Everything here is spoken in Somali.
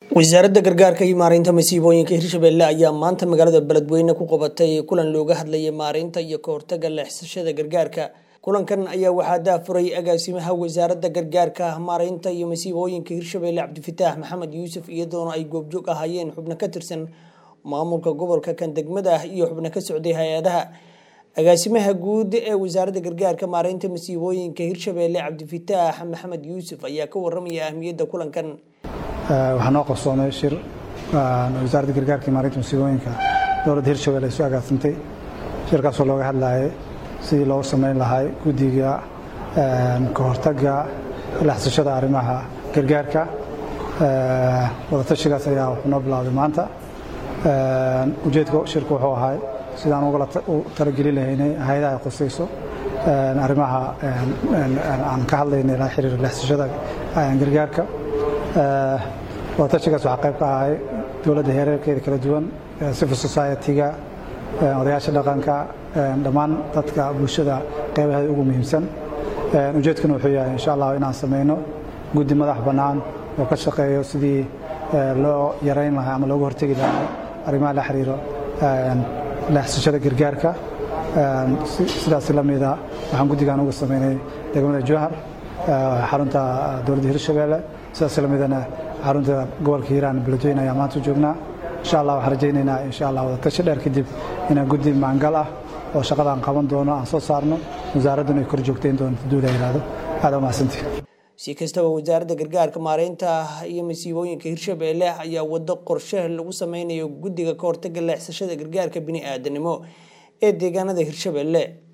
wasaaradda gargaarka iyo maareynta masiibooyinka hirshabelle ayaa maanta magaalada beledweyne ku qabatay kulan looga hadlayay maareynta iyo kahortaga leexsashada gargaarka kulankan ayaa waxaa daafuray agaasimaha wasaaradda gargaarka maareynta iyo masiibooyinka hirshabelle cabdifataax maxamed yuusuf iyadoona ay goobjoog ahaayeen xubno ka tirsan maamulka gobolka kan degmada iyo xubno ka socday hay-adaha agaasimaha guud ee wasaaradda gargaarka maareynta masiibooyinka hirshabelle cabdifataax maxamed yuusuf ayaa ka waramaya ahmiyadda kulankan waxaa noo qabsoomay shir wasaaradda gargaarka iyo maareynta masiibooyinka dowladda hirshabelle ay soo agaasintay shirkaasoo looga hadlayay sidii loogu samayn lahay guddiga ka hortagga laxsashada arrimaha gargaarka wadatashigaas ayaa wuxuu noo bilowday maanta ujeedka shirku wuxuu ahay sidaan ugala talagelin lahaynay hay-adaha ay qusayso arrimaha aan ka hadlaynay la xiriira laxsashada gargaarka wadatashigaas waxaa qayb ka ahay dowladda heerarkeeda kala duwan civil society-ga odayaasha dhaqanka dhammaan dadka bulshada qaybaheeda ugu muhiimsan ujeedkuna wuxuu yahay insha allah inaan samayno guddi madax bannaan oo ka shaqeeyo sidii loo yarayn lahaa ama looga hortegi lahaa arrimaha la xiriiro leexsashada gargaarka sidaas la mida waxaan guddigan uga samaynay degmada jowhar xarunta dowladda hirshabelle sidaas la midana xarunta gobolka hiiraan beledweyne ayaa maanta joognaa insha allah waxaan rajaynaynaa insha allah wadatashi dheer kadib inaan guddi maangal ah oo shaqadaan qaban doono aan soo saarno wasaaradduna ay kor joogtayn doonto duula yidhaahdo aada u mahadsantii si kastaba wasaaradda gargaarka maareynta iyo masiibooyinka hirshabelle ayaa wado qorshe lagu sameynayo guddiga ka hortaga leexsashada gargaarka bini aadanimo ee deegaanada hirshabelle